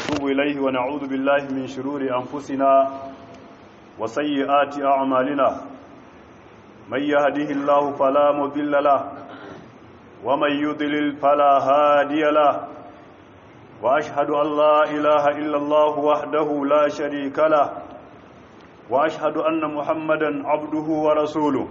ونتوب إليه ونعوذ بالله من شرور أنفسنا وسيئات أعمالنا من يهده الله فلا مضل له ومن يضلل فلا هادي له وأشهد أن لا إله إلا الله وحده لا شريك له وأشهد أن محمدا عبده ورسوله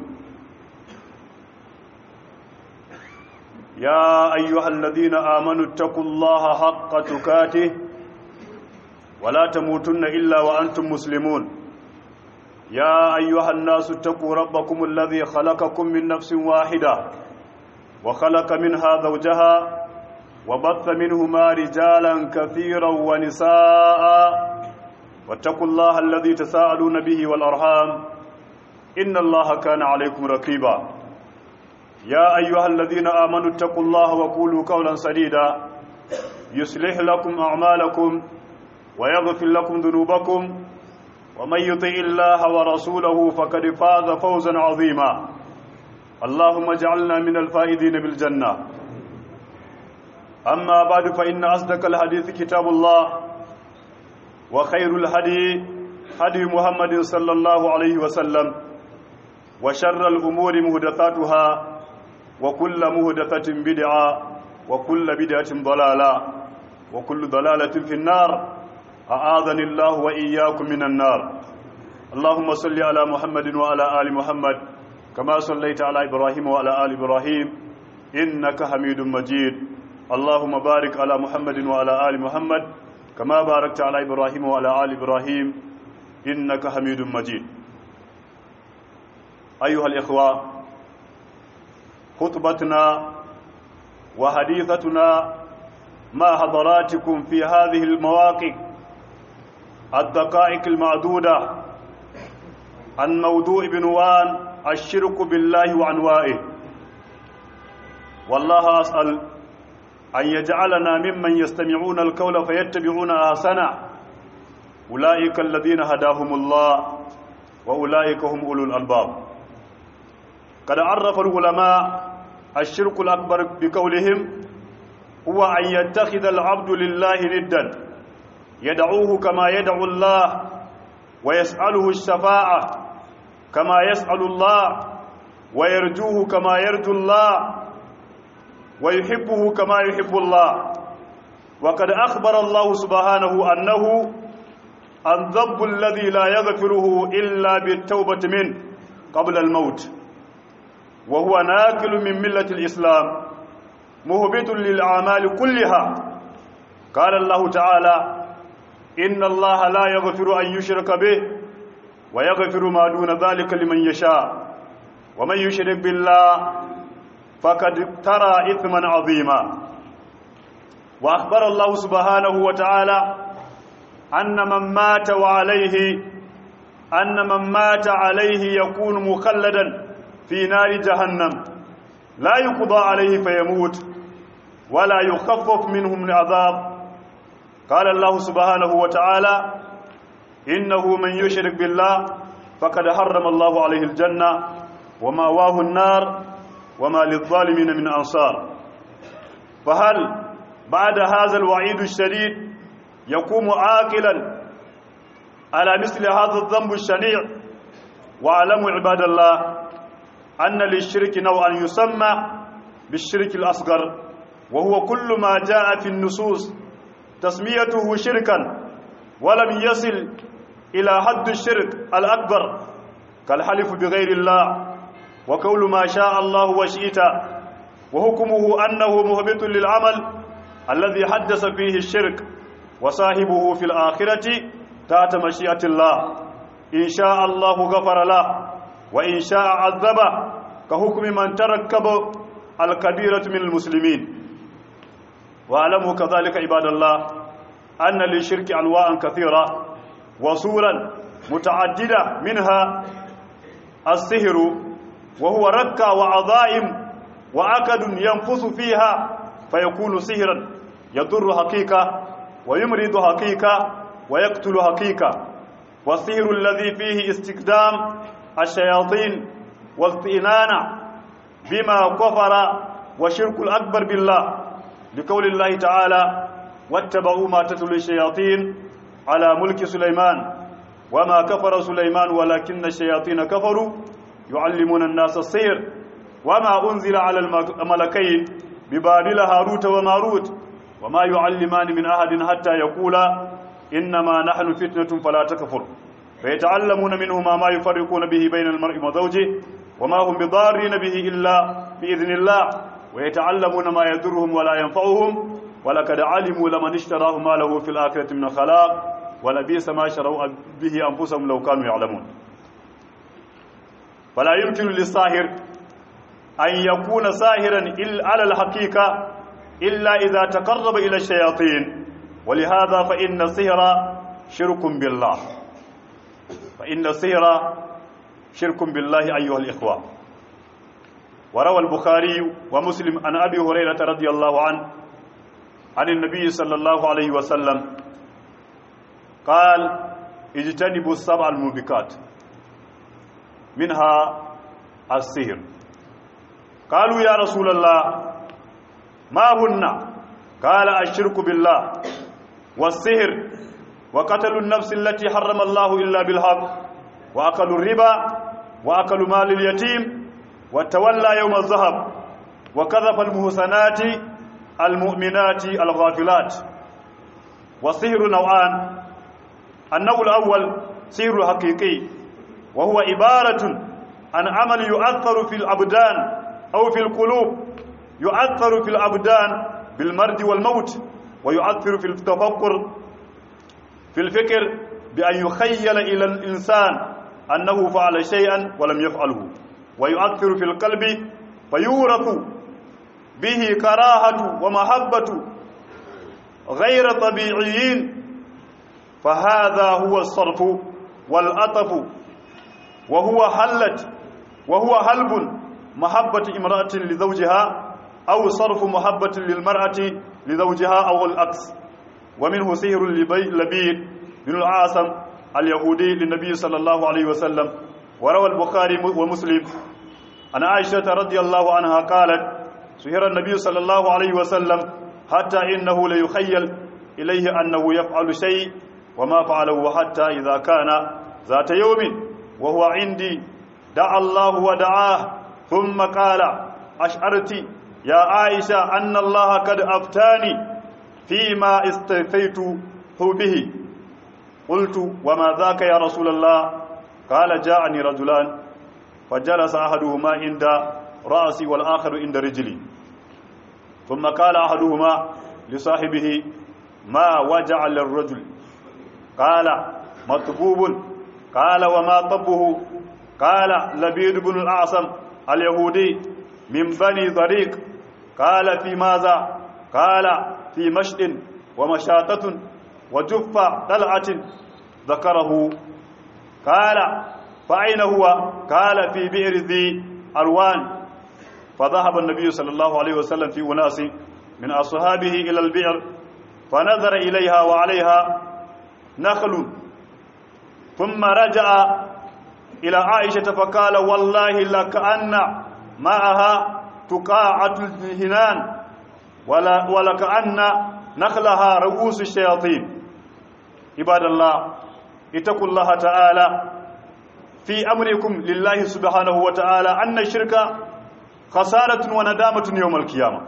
يا أيها الذين آمنوا اتقوا الله حق تكاته ولا تموتن إلا وأنتم مسلمون يا أيها الناس اتقوا ربكم الذي خلقكم من نفس واحدة وخلق منها زوجها وبث منهما رجالا كثيرا ونساء واتقوا الله الذي تساءلون به والأرحام إن الله كان عليكم رقيبا يا أيها الذين آمنوا اتقوا الله وقولوا قولا سديدا يصلح لكم أعمالكم ويغفر لكم ذنوبكم ومن يطع الله ورسوله فقد فاز فوزا عظيما اللهم اجعلنا من الفائزين بالجنة أما بعد فإن أصدق الحديث كتاب الله وخير الهدي هدي محمد صلى الله عليه وسلم وشر الأمور مهدثاتها وكل مهدثة بدعة وكل بدعة ضلالة وكل ضلالة في النار أعاذني الله وإياكم من النار اللهم صل على محمد وعلى آل محمد كما صليت على إبراهيم وعلى آل إبراهيم إنك حميد مجيد اللهم بارك على محمد وعلى آل محمد كما باركت على إبراهيم وعلى آل إبراهيم إنك حميد مجيد أيها الإخوة خطبتنا وحديثتنا مع حضراتكم في هذه المواقع الدقائق المعدودة عن موضوع بنوان الشرك بالله وعنوائه والله أسأل أن يجعلنا ممن يستمعون القول فيتبعون أحسنه أولئك الذين هداهم الله وأولئك هم أولو الألباب قد عرف العلماء الشرك الأكبر بقولهم هو أن يتخذ العبد لله ندا يدعوه كما يدعو الله ويسأله الشفاعة كما يسأل الله ويرجوه كما يرجو الله ويحبه كما يحب الله وقد أخبر الله سبحانه أنه الذنب الذي لا يغفره إلا بالتوبة منه قبل الموت وهو ناكل من ملة الإسلام مهبط للأعمال كلها قال الله تعالى إن الله لا يغفر أن يشرك به ويغفر ما دون ذلك لمن يشاء ومن يشرك بالله فقد ترى إثما عظيما وأخبر الله سبحانه وتعالى أن من مات وعليه أن من مات عليه يكون مخلدا في نار جهنم لا يقضى عليه فيموت ولا يخفف منهم العذاب قال الله سبحانه وتعالى إنه من يشرك بالله فقد حرم الله عليه الجنة ومأواه النار وما للظالمين من أنصار فهل بعد هذا الوعيد الشديد يقوم عاقلا على مثل هذا الذنب الشنيع واعلموا عباد الله أن للشرك نوعا يسمى بالشرك الأصغر وهو كل ما جاء في النصوص تسميته شركا ولم يصل إلى حد الشرك الأكبر كالحلف بغير الله وقول ما شاء الله وشئت وحكمه أنه مهبط للعمل الذي حدث فيه الشرك وصاحبه في الآخرة تحت مشيئة الله إن شاء الله غفر له وإن شاء عذبه كحكم من تركب الكبيرة من المسلمين واعلموا كذلك عباد الله أن للشرك أنواعا كثيرة وصورا متعددة منها السهر وهو ركع وعظائم وعقد ينفث فيها فيكون سهرا يضر حقيقة ويمرض حقيقة ويقتل حقيقة والسهر الذي فيه استخدام الشياطين والاطئنان بما كفر وشرك الأكبر بالله لقول الله تعالى واتبعوا ما تتلو الشياطين على ملك سليمان وما كفر سليمان ولكن الشياطين كفروا يعلمون الناس السير وما أنزل على الملكين ببابل هاروت وماروت وما يعلمان من أحد حتى يقولا إنما نحن فتنة فلا تكفر فيتعلمون منهما ما يفرقون به بين المرء وزوجه وما هم بضارين به إلا بإذن الله ويتعلمون ما يضرهم ولا ينفعهم ولقد علموا لمن اشتراه ما له في الآخرة من خلاق ولبئس ما شروا به أنفسهم لو كانوا يعلمون فلا يمكن للساهر أن يكون ساهرا على الحقيقة إلا إذا تقرب إلى الشياطين ولهذا فإن السهر شرك بالله فإن السهر شرك بالله أيها الإخوة وروى البخاري ومسلم عن أبي هريرة رضي الله عنه عن النبي صلى الله عليه وسلم قال اجتنبوا السبع الموبقات منها السهر قالوا يا رسول الله ما هن قال الشرك بالله والسهر وقتل النفس التي حرم الله إلا بالحق وأكل الربا وأكل مال اليتيم وتولى يوم الذهب وكذف المحسنات المؤمنات الغافلات والسهر نوعان النوع الأول سهر حقيقي وهو عبارة عن عمل يؤثر في الأبدان أو في القلوب يؤثر في الأبدان بالمرض والموت ويؤثر في التفكر في الفكر بأن يخيل إلى الإنسان أنه فعل شيئا ولم يفعله ويؤثر في القلب فيورث به كراهة ومحبة غير طبيعيين فهذا هو الصرف والأطف وهو حلت وهو هلب محبة امرأة لزوجها أو صرف محبة للمرأة لزوجها أو العكس ومنه سهر لبيد بن العاصم اليهودي للنبي صلى الله عليه وسلم وروى البخاري ومسلم عن عائشة رضي الله عنها قالت سهر النبي صلى الله عليه وسلم حتى إنه ليخيل إليه أنه يفعل شيء وما فعله حتى إذا كان ذات يوم وهو عندي دعا الله ودعاه ثم قال أشعرت يا عائشة أن الله قد أفتاني فيما استفيته به قلت وما ذاك يا رسول الله قال جاءني رجلان فجلس أحدهما عند رأسي والآخر عند رجلي ثم قال أحدهما لصاحبه ما وجع للرجل قال مطبوب قال وما طبه قال لبيد بن الأعصم اليهودي من بني طريق قال في ماذا قال في مشط ومشاطة وجف طلعة ذكره قال فأين هو قال في بئر ذي أروان فذهب النبي صلى الله عليه وسلم في أناس من أصحابه إلى البئر فنظر إليها وعليها نخل ثم رجع إلى عائشة فقال والله لكأن معها تقاعة الهنان ولا ولكأن نخلها رؤوس الشياطين عباد الله اتقوا الله تعالى في أمركم لله سبحانه وتعالى أن الشرك خسارة وندامة يوم القيامة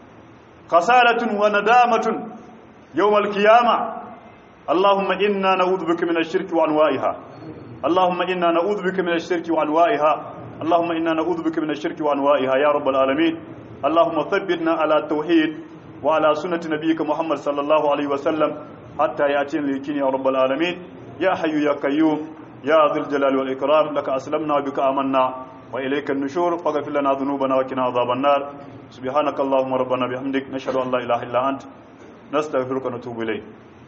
خسارة وندامة يوم القيامة اللهم إنا نعوذ بك من الشرك وأنواعها اللهم إنا نعوذ بك من الشرك وأنواعها اللهم إنا نعوذ بك من الشرك وأنواعها يا رب العالمين اللهم ثبتنا على التوحيد وعلى سنة نبيك محمد صلى الله عليه وسلم حتى يأتينا اليقين يا رب العالمين يا حي يا قيوم يا ذي الجلال والإكرام لك أسلمنا وبك آمنا وإليك النشور فاغفر لنا ذنوبنا وقنا عذاب النار سبحانك اللهم ربنا بحمدك نشهد أن لا إله إلا أنت نستغفرك ونتوب إليك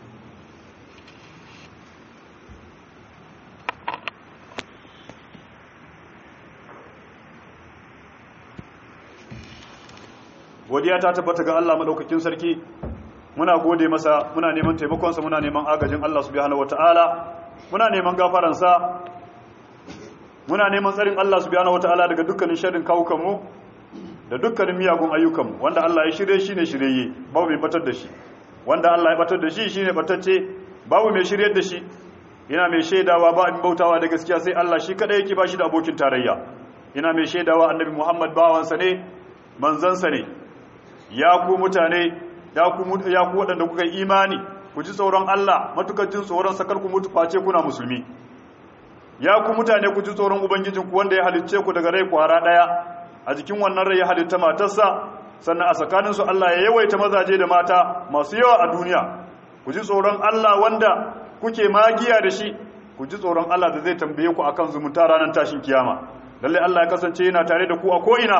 godiya ta tabbata ga Allah madaukakin sarki muna gode masa muna neman taimakonsa muna neman agajin Allah subhanahu wataala muna neman gafaransa muna neman tsarin Allah subhanahu wataala daga dukkanin sharrin kawukanmu da dukkanin miyagun ayyukanmu wanda Allah ya shirye shi ne shirye babu mai batar da shi wanda Allah ya batar da shi shine batacce babu mai shiryar da shi ina mai shaidawa ba abin bautawa da gaskiya sai Allah shi kadai yake bashi da abokin tarayya ina mai shaidawa annabi Muhammad bawansa ne manzansa ne ya ku mutane ya ku ya ku wadanda kuka imani ku ji tsoron Allah matukar jin tsoron sakar ku mutu face kuna musulmi ya ku mutane ku ji tsoron ubangijinku wanda ya halicce ku daga rai kwara daya a jikin wannan rai ya halitta matarsa sannan a tsakaninsu Allah ya yawaita mazaje da mata masu yawa a duniya ku ji tsoron Allah wanda kuke magiya da shi ku ji tsoron Allah da zai tambaye ku akan zumunta ranar tashin kiyama lalle Allah ya kasance yana tare da ku a ko'ina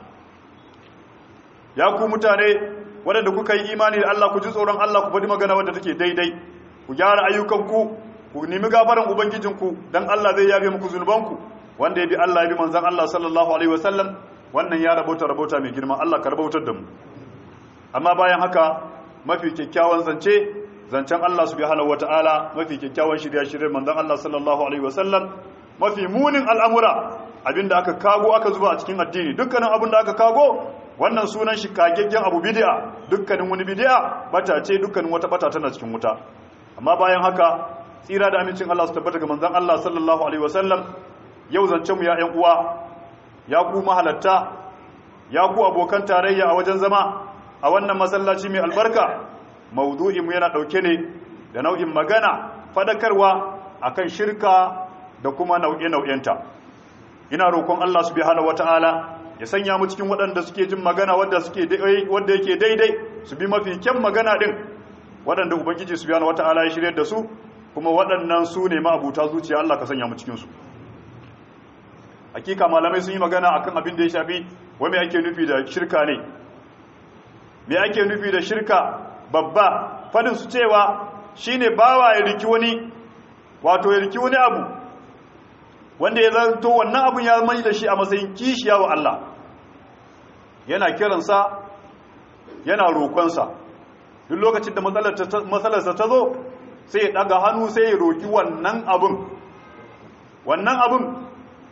ya ku mutane waɗanda kuka yi imani da Allah ku ji tsoron Allah ku faɗi magana wadda take daidai ku gyara ayyukanku ku nemi gafaran ubangijinku dan Allah zai yabe muku zunubanku wanda ya bi Allah ya bi manzon Allah sallallahu alaihi wasallam wannan ya rabauta rabauta mai girma Allah ka rabautar da mu amma bayan haka mafi kyakkyawan zance zancen Allah subhanahu wataala mafi kyakkyawan shirya shirye manzon Allah sallallahu alaihi wasallam mafi munin al'amura abinda aka kago aka zuba a cikin addini dukkanin abin da aka kago wannan sunan shi kageggen abu bid'a dukkanin wani bid'a bata ce dukkanin wata bata tana cikin wuta amma bayan haka tsira da amincin Allah su tabbata ga manzon Allah sallallahu alaihi wasallam yau zancen mu ya ƴan uwa ya ku mahalatta ya ku abokan tarayya a wajen zama a wannan masallaci mai albarka maudu'in mu yana dauke ne da nau'in magana fadakarwa akan shirka da kuma nau'e-nau'enta ina roƙon Allah subhanahu wataala ya sanya mu cikin waɗanda suke jin magana wadda suke wanda yake daidai su bi mafi kyan magana din waɗanda ubangiji subhanahu wataala ya shirye da su kuma waɗannan su ne ma'abuta zuciya Allah ka sanya mu cikin su hakika malamai sun yi magana akan abin da ya shafi wai me ake nufi da shirka ne me ake nufi da shirka babba fadin su cewa shine bawa ya riki wani wato ya riki wani abu wanda ya zanto wannan abun ya mai da shi a matsayin kishiya wa Allah yana kiransa yana roƙonsa duk lokacin da matsalarsa ta zo sai ya ɗaga hannu sai ya roƙi wannan abun wannan abun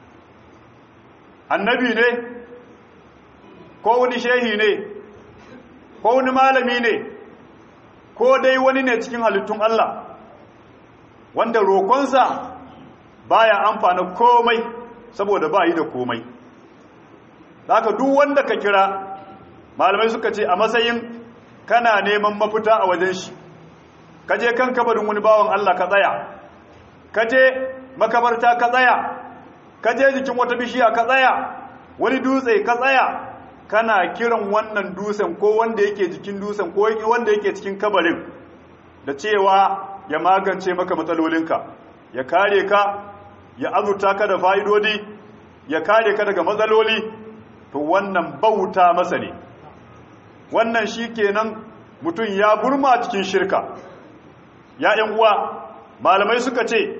annabi ne ko wani shehi ne ko wani malami ne ko dai wani ne cikin halittun Allah wanda roƙonsa baya amfana komai saboda ba yi da komai haka duk wanda ka kira malamai suka ce a matsayin kana neman mafita a wajen shi ka je kan kabarin wani bawan Allah ka tsaya ka je makabarta ka tsaya ka je jikin wata bishiya ka tsaya wani dutse ka tsaya kana kiran wannan dutsen ko wanda yake jikin dutsen ko wanda yake cikin kabarin da cewa ya magance maka matsalolinka ya kare ka ya azurta ka da fa'idodi ya kare ka daga matsaloli to wannan bauta masa ne wannan shi kenan mutum ya burma cikin shirka ya ‘yan uwa malamai suka ce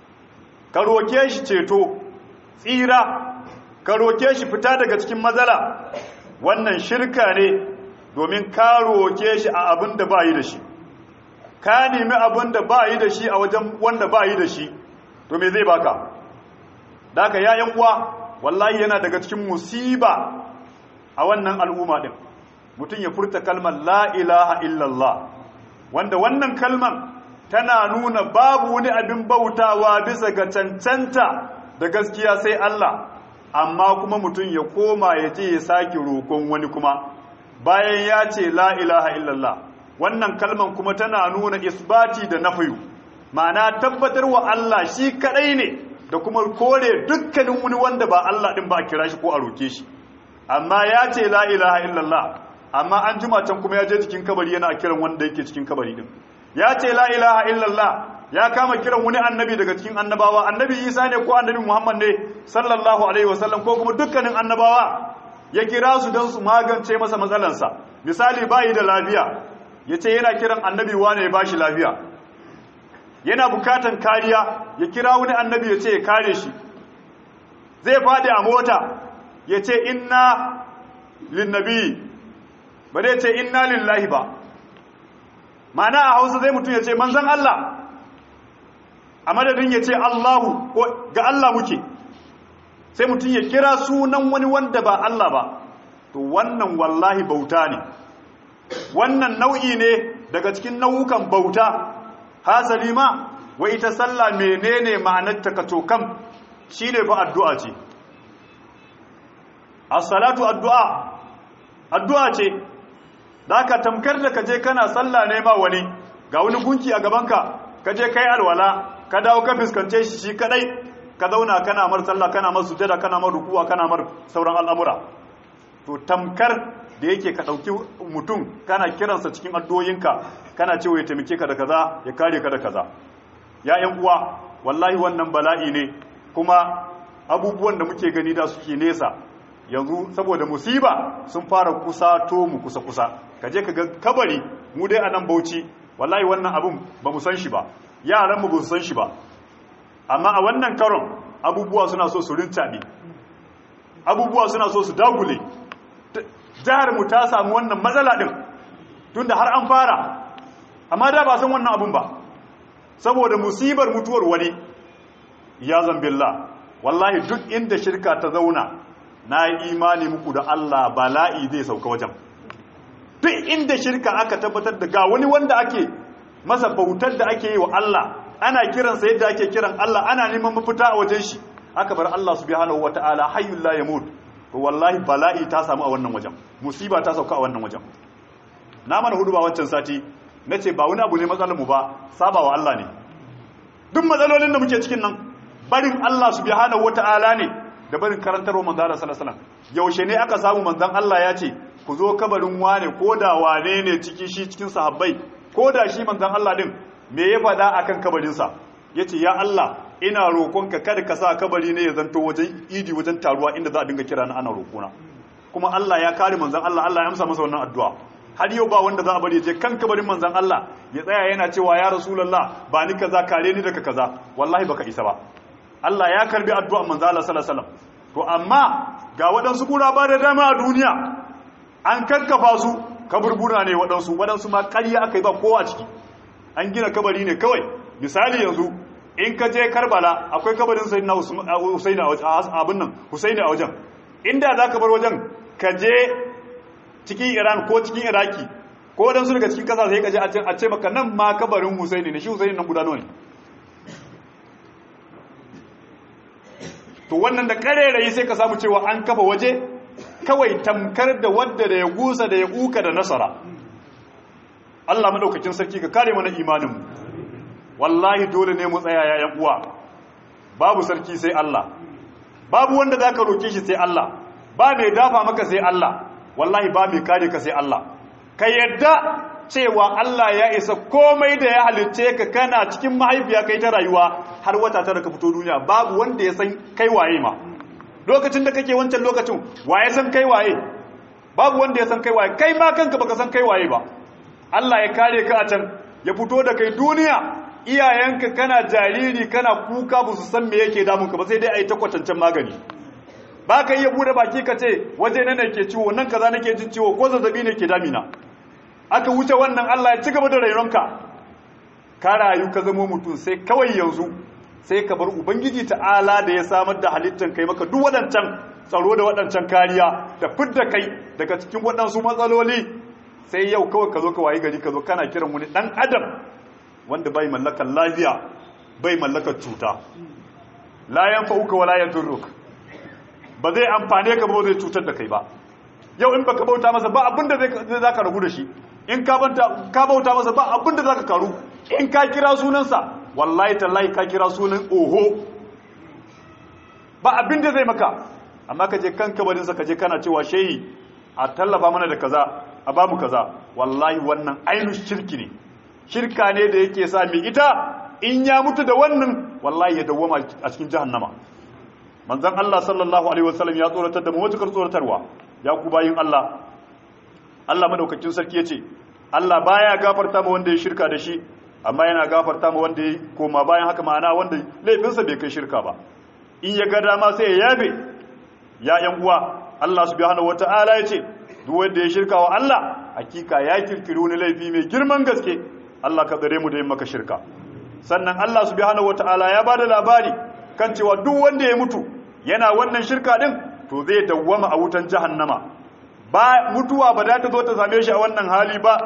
ka roke shi ceto tsira ka roke shi fita daga cikin matsala wannan shirka ne domin ka roke shi a abin da ba yi da shi ka nemi abin da ba yi da shi a wajen wanda ba yi da shi to me zai baka daga yayan uwa wallahi yana daga cikin musiba a wannan al'umma din mutum ya furta kalmar la ilaha illallah wanda wannan kalmar tana nuna babu wani abin bautawa bisa ga cancanta da gaskiya sai Allah amma kuma mutum ya koma ya ce ya sake roƙon wani kuma bayan ya ce la ilaha illallah wannan kalman kuma tana nuna isbati da nafiyu ma'ana tabbatar wa Allah shi kadai ne da kuma kore dukkanin wani wanda ba Allah din ba a kira shi ko a roke shi amma ya ce la ilaha illallah amma an jima can kuma ya je cikin kabari yana kiran wanda yake cikin kabari din ya ce la ilaha illallah ya kama kiran wani annabi daga cikin annabawa annabi Isa ne ko annabi Muhammad ne sallallahu alaihi wasallam ko kuma dukkanin annabawa ya kira su don su magance masa matsalansa misali bayi da lafiya ya ce yana kiran annabi wane ya bashi lafiya yana bukatan kariya ya kira wani annabi ya ce ya kare shi zai fadi a mota ya ce inna linnabi ba zai ce inna lillahi ba mana a hausa zai mutum ya ce manzan Allah a madadin ya ce Allahu ga Allah muke sai mutum ya kira sunan wani wanda ba Allah ba to wannan wallahi bauta ne wannan nau'i ne daga cikin nau'ukan bauta hasali ma wai ita sallah menene ma'anar ta kacokam shine fa addu'a ce as-salatu addu'a addu'a ce ka tamkar da kaje kana sallah ne ma wani ga wani gunki a gabanka kaje kai alwala ka dawo ka fiskance shi shi kadai ka zauna kana mar sallah kana mar sujada kana mar rukuwa kana mar sauran al'amura to tamkar da yake ka dauki mutum kana kiransa cikin addu'oyinka kana cewa ya taimake ka da kaza ya kare ka da kaza ya ƴan uwa wallahi wannan bala'i ne kuma abubuwan da muke gani da suke nesa yanzu saboda musiba sun fara kusato mu kusa kusa kaje ka ga kabari mu dai a nan Bauchi wallahi wannan abun ba mu san shi ba yaran mu ba su san shi ba amma a wannan karon abubuwa suna so su rintabe abubuwa suna so su dagule jihar mu ta samu wannan matsala din tunda har an fara amma da ba san wannan abun ba saboda musibar mutuwar wani ya zambilla wallahi duk inda shirka ta zauna na yi imani muku da Allah bala'i zai sauka wajen duk inda shirka aka tabbatar da ga wani wanda ake masa bautar da ake yi wa Allah ana kiransa yadda ake kiran Allah ana neman mafita a wajen shi aka bar Allah subhanahu wata'ala hayyul la yamut to wallahi bala'i ta samu a wannan wajen musiba ta sauka a wannan wajen na mana hudu ba wancan sati nace ba wani abu ne matsalar mu ba saba wa Allah ne duk matsalolin da muke cikin nan barin Allah subhanahu wata'ala ne da barin karantarwa manzo Allah sallallahu alaihi wasallam yaushe ne aka samu manzon Allah ya ce ku zo kabarin wane ko da wane ne ciki shi cikin sahabbai ko da shi manzon Allah din me ya faɗa akan kabarinsa yace ya Allah ina roƙonka kada ka sa kabari ne ya zanto wajen idi wajen taruwa inda za a dinga kira na ana roƙona kuma Allah ya kare manzon Allah Allah ya amsa masa wannan addu'a har yau ba wanda za a bari ya je kan kabarin manzon Allah ya tsaya yana cewa ya rasulullah ba ni kaza kare ni daga kaza wallahi baka isa ba Allah ya karbi addu'ar manzon Allah sallallahu alaihi wasallam to amma ga waɗansu kura ba da dama a duniya an kakkafa su kaburbura ne waɗansu waɗansu ma ƙarya aka yi ba kowa ciki an gina kabari ne kawai misali yanzu in ka je karbala akwai kabarin husaini a abin nan husaini a wajen inda za ka bar wajen ka je cikin iran ko cikin iraki ko waɗansu daga cikin ƙasa sai ka je a ce maka nan ma kabarin husaini ne shi husaini nan guda ne to wannan da ƙarerayi sai ka samu cewa an kafa waje kawai tamkar da wadda da ya gusa da ya kuka da nasara Allah madaukakin sarki ka kare mana imaninmu wallahi dole ne mu tsaya yayan uwa babu sarki sai Allah babu wanda zaka roke shi sai Allah ba mai dafa maka sai Allah wallahi ba mai kare ka sai Allah ka yadda cewa Allah ya isa komai da ya halicce ka kana cikin mahaifiya kai ta rayuwa har wata tara ka fito duniya babu wanda ya san kai waye ma lokacin da kake wancan lokacin waye san kai waye babu wanda ya san kai waye kai ma kanka baka san kai waye ba Allah ya kare ka a can ya fito da kai duniya iyayenka kana jariri kana kuka ba su san me yake damunka ba sai dai a yi ta kwatancen magani ba ka iya bude baki ka ce waje na ke ciwo nan kaza nake jin ciwo ko zazzabi ne ke damina aka wuce wannan Allah ya ci gaba da rainonka ka rayu ka zama mutum sai kawai yanzu sai ka bar ubangiji ta'ala da ya samar da halittan kai maka duk waɗancan tsaro da waɗancan kariya da fidda kai daga cikin waɗansu matsaloli sai yau kawai ka zo ka wayi gari ka zo kana kiran wani ɗan adam wanda bai mallakar lafiya bai mallakar cuta la yanfa'uka wala yadurruk ba zai amfane ka ba zai cutar da kai ba yau in baka bauta masa ba abinda zai zaka ragu da shi in ka bauta masa ba abinda zaka karu in ka kira sunansa wallahi tallahi ka kira sunan oho ba abinda zai maka amma ka je kan kabarinsa ka je kana cewa shehi a tallafa mana da kaza a bamu kaza wallahi wannan ainihin shirki ne shirka ne da yake sa mai ita in ya mutu da wannan wallahi ya dawwama a cikin jahannama manzon Allah sallallahu alaihi wasallam ya tsoratar da mu matukar tsoratarwa ya ku bayin Allah Allah madaukakin sarki yace Allah baya gafarta ma wanda ya shirka da shi amma yana gafarta ma wanda ya koma bayan haka ma'ana wanda laifinsa bai kai shirka ba in ya ga dama sai ya yabe ya yan uwa Allah subhanahu wataala yace duk wanda ya shirka wa Allah hakika ya kirkiri wani laifi mai girman gaske Allah ka tsare mu da yin maka shirka sannan Allah subhanahu wataala ya bada labari kan cewa duk wanda ya mutu yana wannan shirka din to zai dawwama a wutan jahannama ba mutuwa ba za ta zo ta same shi a wannan hali ba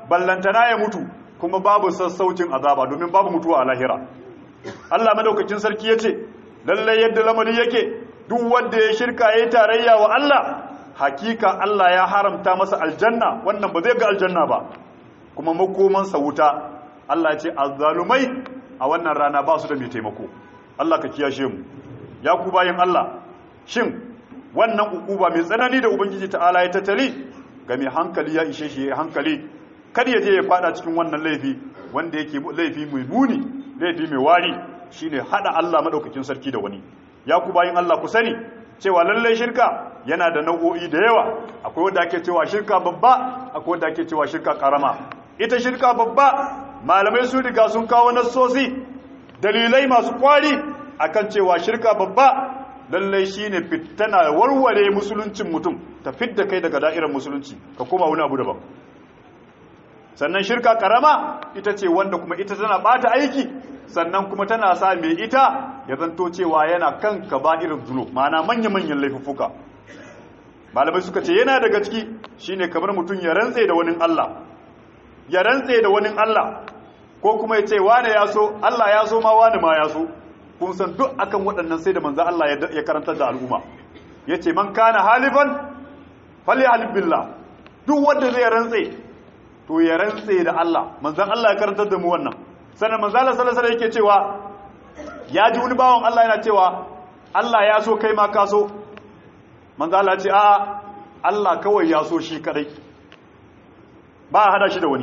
ballantana ya mutu kuma babu sassaucin azaba domin babu mutuwa a lahira Allah madaukakin sarki yace lalle yadda lamari yake duk wanda ya shirka yayi tarayya wa Allah hakika Allah ya haramta masa aljanna wannan ba zai ga aljanna ba kuma makomansa wuta Allah ya ce azzalumai a wannan rana ba su da mai taimako Allah ka kiyashe mu ya ku bayin Allah shin wannan ukuba mai tsanani da ubangiji ta'ala ya tattali ga mai hankali ya ishe shi ya hankali kar ya je ya fada cikin wannan laifi wanda yake laifi mai muni laifi mai wari shine hada Allah madaukakin sarki da wani ya ku bayin Allah ku sani cewa lallai shirka yana da nau'o'i da yawa akwai wanda ake cewa shirka babba akwai wanda ake cewa shirka karama ita shirka babba malamai su riga sun kawo nassosi dalilai masu kwari akan cewa shirka babba lallai shine fitana warware musuluncin mutum ta fidda kai daga da'irar musulunci ka koma wani abu daban sannan shirka karama ita ce wanda kuma ita tana bata aiki sannan kuma tana sa mai ita ya zanto cewa yana kan irin zuno ma'ana manya-manyan laifuffuka malamai suka ce yana daga ciki shine kamar mutum ya rantse da wani Allah ya rantse da wani Allah ko kuma ya ce wane ya so Allah ya so ma wane ma ya so kun san duk akan waɗannan sai da manzo Allah ya karantar da al'umma yace man kana halifan falyahlib billah duk wanda zai rantse to ya rantse da Allah manzon Allah ya karantar da mu wannan sannan manzon Allah sallallahu alaihi yake cewa ya ji wani bawon Allah yana cewa Allah ya so kai ma ka so manzon Allah ya ce a Allah kawai ya so shi kadai ba a hada shi da wani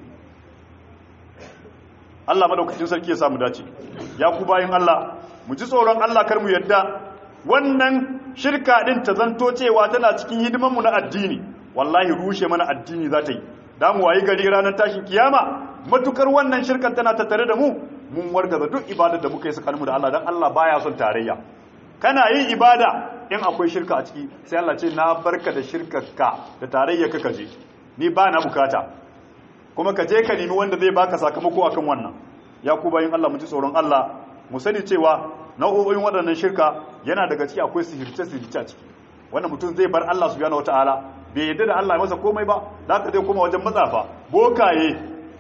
Allah madaukakin sarki ya samu dace ya ku bayin Allah mu ji tsoron Allah kar mu yadda wannan shirka din ta zanto cewa tana cikin hidimanmu na addini wallahi rushe mana addini za ta yi da mu wayi gari ranar tashin kiyama matukar wannan shirkan tana tattare da mu mun wargaza duk ibadar da muka yi tsakaninmu da Allah dan Allah baya son tarayya kana yin ibada in akwai shirka a ciki sai Allah ce na barka da shirkarka da tarayya ka kaje ni ba na bukata kuma ka je ka nemi wanda zai baka sakamako akan wannan ya ku bayin Allah mu ji tsoron Allah mu sani cewa nau'o'in waɗannan shirka yana daga ciki akwai sihirce sihirce a ciki wannan mutum zai bar Allah subhanahu wataala bai yadda da Allah ya masa komai ba da ka zai koma wajen matsafa bokaye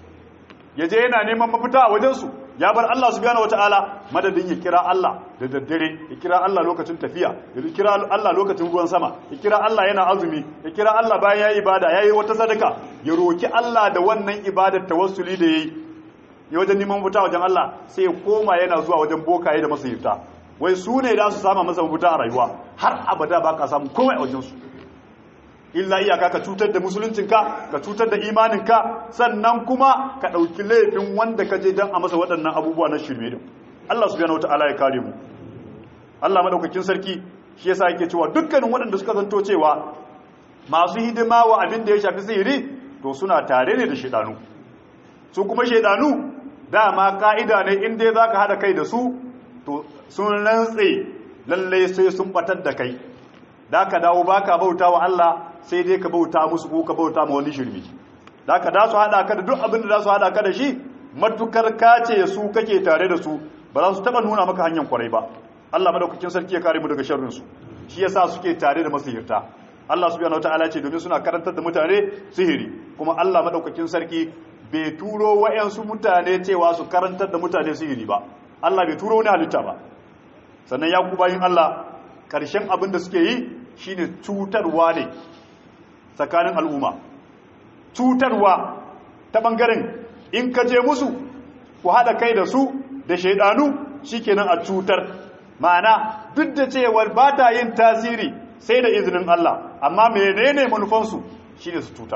ya je yana neman mafita a wajensu ya bar Allah subhanahu wataala madadin ya kira Allah da daddare ya kira Allah lokacin tafiya ya kira Allah lokacin ruwan sama ya kira Allah yana azumi ya kira Allah bayan yayi ibada yayi wata sadaka ya roki Allah da wannan ibadar tawassuli da yayi ya wajen neman mafita wajen Allah sai ya koma yana zuwa wajen bokaye da masayifta wai su ne da su sama masa mafita a rayuwa har abada ba ka samu komai a wajensu illa iyaka ka cutar da musuluncinka ka cutar da imaninka sannan kuma ka ɗauki laifin wanda ka je don a masa waɗannan abubuwa na shirme din Allah subhanahu wataala ya kare mu Allah madaukakin sarki shi yasa yake cewa dukkanin waɗanda suka zanto cewa masu hidima wa abin da ya shafi sihiri to suna tare ne da shedanu su kuma shedanu dama ka'ida ne in dai zaka hada kai da su to sun rantse lalle sai sun batar da kai da ka dawo baka bauta wa Allah sai dai ka bauta musu ko ka bauta ma wani shirmi da ka da su hada ka da duk abin da za su hada ka da shi matukar kace su kake tare da su ba za su taba nuna maka hanyar kwarai ba Allah madaukakin sarki ya kare mu daga sharrin su shi yasa suke tare da masihirta Allah subhanahu wataala ce domin suna karantar da mutane sihiri kuma Allah madaukakin sarki bai turo wayansu mutane cewa su karantar da mutane sihiri ba Allah bai turo wani halitta ba sannan ya ku bayin Allah karshen abin da suke yi shine cutarwa ne tsakanin al'umma cutarwa ta bangaren in ka je musu ku haɗa kai da su da shaidanu shikenan a cutar ma'ana duk da cewar ba ta yin tasiri sai da izinin Allah amma menene manufansu shine su cutar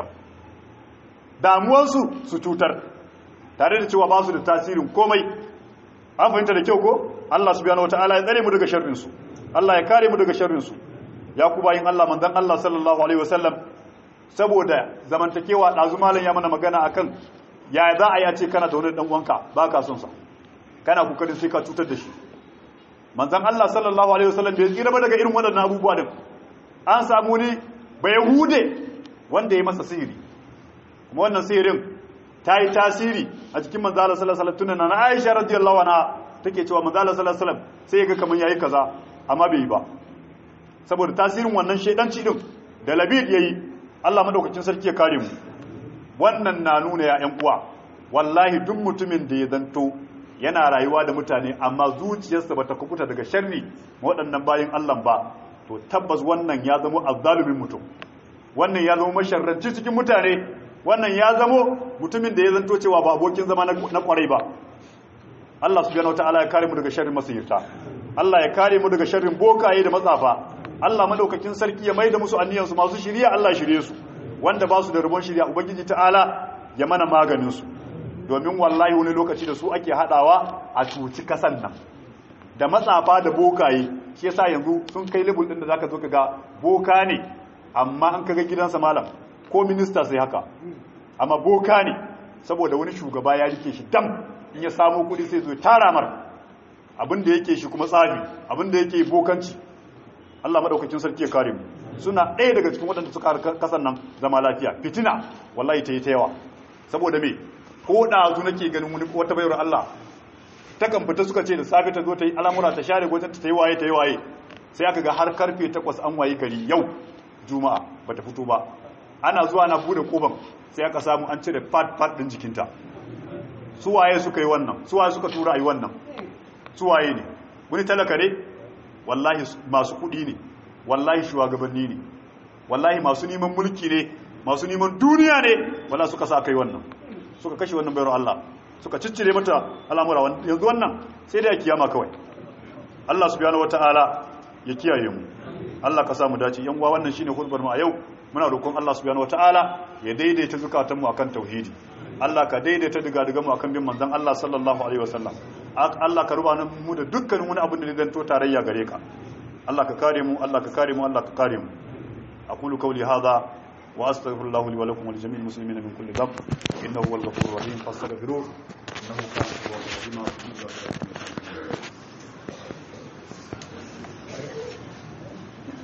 damuwansu su cutar tare da cewa ba su da tasirin komai an fahimta da kyau ko Allah subhanahu wataala ya tsare mu daga sharrinsu Allah ya kare mu daga sharrinsu ya ku bayin Allah manzon Allah sallallahu alaihi wasallam saboda zamantakewa dazu malam ya mana magana akan ya za a yi a ce kana da wani dan uwanka baka son sa kana kokarin sai ka cutar da shi manzon Allah sallallahu alaihi wasallam bai tsira ba daga irin waɗannan abubuwa din an samu ni ba yahude wanda ya masa sihiri kuma wannan sihirin ta yi tasiri a cikin manzon Allah sallallahu alaihi wasallam tunan na Aisha radiyallahu anha take cewa manzon Allah sallallahu alaihi wasallam sai ya ga kaman yayi kaza amma bai yi ba saboda tasirin wannan shedanci din da labid yayi Allah madaukakin sarki ya kare mu wannan na nuna ya ƴan uwa wallahi duk mutumin da ya zanto yana rayuwa da mutane amma zuciyarsa bata kubuta daga sharri waɗannan bayin Allah ba to tabbas wannan ya zama azzalumin mutum wannan ya zama masharranci cikin mutane wannan ya zama mutumin da ya zanto cewa ba abokin zama na kwarai ba Allah subhanahu wataala ya kare mu daga sharrin masirta Allah ya kare mu daga sharrin bokaye da matsafa Allah madaukakin sarki ya maida musu anniyansu masu shiriya Allah shirye su wanda ba su da rubon shiriya ubangiji ta'ala ya mana maganin su domin wallahi wani lokaci da su ake hadawa a cuci kasan nan da matsafa da bokaye shi yasa yanzu sun kai level din da zaka zo kaga boka ne amma an kaga gidansa malam ko minista sai haka amma boka ne saboda wani shugaba ya rike shi dam in ya samu kudi sai zo tara mar abin da yake shi kuma tsafi abin da yake bokanci Allah madaukakin sarki ya kare mu suna ɗaya daga cikin waɗanda suka kasan nan zama lafiya fitina wallahi ta yi ta yawa saboda me ko ɗazu nake ganin wani wata bayar Allah ta kan fita suka ce da safe ta zo ta yi al'amura ta share gwajin ta yi waye ta yi waye sai aka ga har karfe takwas an waye gari yau juma'a bata fito ba ana zuwa na bude koban sai aka samu an cire fat fat din jikinta su waye suka yi wannan su waye suka tura yi wannan su waye ne wani talaka ne wallahi masu kudi ne wallahi shugabanni ne wallahi masu neman mulki ne masu neman duniya ne wala suka sa kai wannan suka kashe wannan bayar Allah suka ciccire mata al'amura yanzu wannan sai da kiyama kawai Allah subhanahu wataala ya kiyaye mu Allah ka samu dace yan uwa wannan shine khutbar mu a yau muna roƙon Allah subhanahu wataala ya daidaita zukatan mu akan tauhidi Allah ka daidaita diga diga mu akan bin manzon Allah sallallahu alaihi wasallam Allah ka ruba mu da dukkanin wani abin da zai zanto tarayya gare ka Allah ka kare mu Allah ka kare mu Allah ka kare mu aqulu qawli hadha wa astaghfirullahu li wa lakum wa li jami'il muslimina min kulli dhanb innahu huwal ghafurur rahim fastaghfiruhu innahu kana tawwabur rahim